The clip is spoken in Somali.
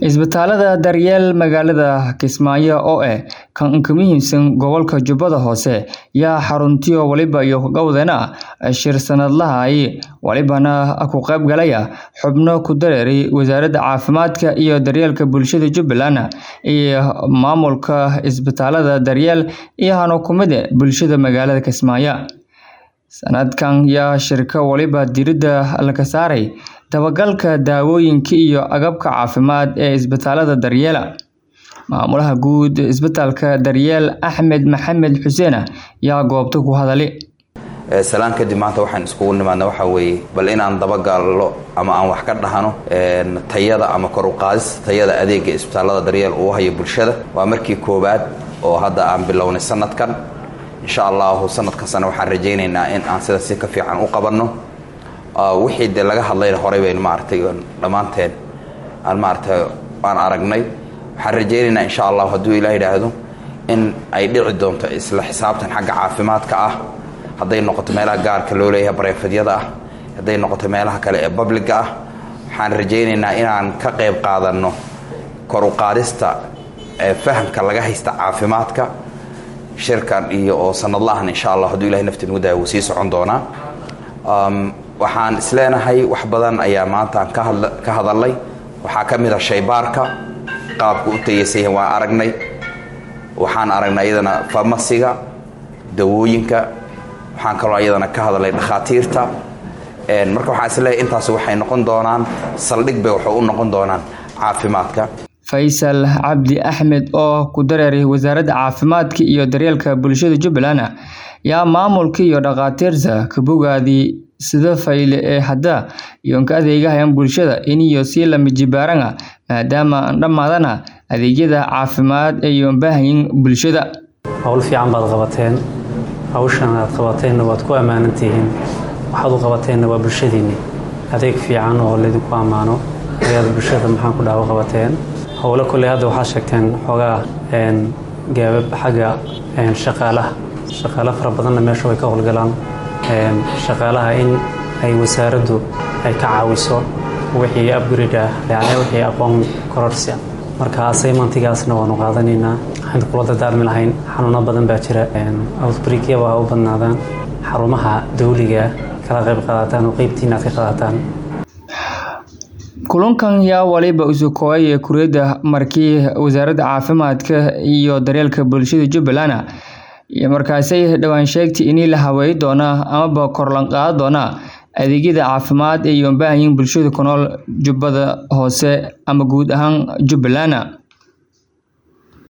Isbitaalada daryeel magaalada Kismaayo oo ah kan ugu muhiimsan gobolka Jubbada Hoose yaa xaruntiyo waliba iyo gowdana shir sanadlaha ay walibana ku qayb galaya xubno ku dareeray wasaaradda caafimaadka iyo daryeelka bulshada Jubbaland iyo maamulka isbitaalada daryeel iyo hanukumada bulshada magaalada Kismaayo sanadkan yaa shirka waliba diiradda laga saaray dabagalka daawooyinka iyo agabka caafimaad ee isbitaalada daryeela maamulaha guud isbitaalka daryeel Axmed Maxamed Xuseen yaa goobta ku hadalay salaan kadib maanta waxaan iskugu nimaadna waxaa weeye bal inaan dabagallo ama aan wax ka dhahano tayada ama kor u qaadista tayada adeega isbitaalada daryeel uu hayo bulshada waa markii koowaad oo hadda aan bilownay sanadkan insha allahu sanadkasana waxaan rajaynaynaa in aan sida si ka fiican u qabanno wixii dee laga hadlayna horey baynu maaragtay dhammaanteen aan maaragtay aan aragnay waxaan rajaynaynaa insha allahu hadduu ilaah yidhaahdo in ay dhici doonto isla xisaabtan xagga caafimaadka ah hadday noqoto meelaha gaarka loo leeyahay bareefadyada ah hadday noqoto meelaha kale ee babliga ah waxaan rajaynaynaa inaan ka qayb qaadanno kor u qaadista fahamka laga haysta caafimaadka shirkan iyo oo sanadlahan insha allah hadduu ilahay nafti nagu daaya wuu sii socon doonaa waxaan isleenahay wax badan ayaa maantaan ka hadalnay waxaa ka mid a shaybaarka qaabka u tayasaya waan aragnay waxaan aragnay iyadana farmasiga dawooyinka waxaan kaloo iyadana ka hadalnay dhakhaatiirta marka waxaan isleeyahay intaas waxay noqon doonaan saldhig bay waxay u noqon doonaan caafimaadka faysal cabdi axmed oo ku dareeray wasaaradda caafimaadka iyo daryeelka bulshada jubbaland yaa maamulka iyo dhakhaatiirta ka bogaadii sida fayle ee hadda iyoonka adeegahayan bulshada iniyo sii lama jibaarana maadaama aan dhammaadana adeegyada caafimaad ee yoon baahayin bulshada howl fiican baad qabateen hawshan aad qabateenna waad ku ammaanantihiin waxaad u qabateenna waa bulshadiinni adeeg fiican oo laydinku ammaano ayaad bulshada maxaan ku dhaawo qabateen howlo kolley hadda waxaad sheegteen xoogaa gaabab xagga shaqaalaha shaqaalo fara badanna meesha way ka howlgalaan shaqaalaha in ay wasaaraddu ay ka caawiso wixii upgrade ah yani wixii aqoon kororsia marka asaymantigaasna waanu qaadanaynaa waxaan kula dardaarmi lahayn xanuuno badan baa jira outbreakyaba ha u badnaadaan xarumaha dawliga kala qayb qaadataan oo qeybtiina aad ka qaadataan kulankan yaa waliba usukooyay kuriyadda markii wasaaradda caafimaadka iyo daryeelka bulshada jubbaland iyo markaasay dhowaan sheegtay inii la haweey doona amaba korlan qaada doona adeegyada caafimaad ee yoon baahayin bulshada ku nool jubbada hoose ama guud ahaan jubbaland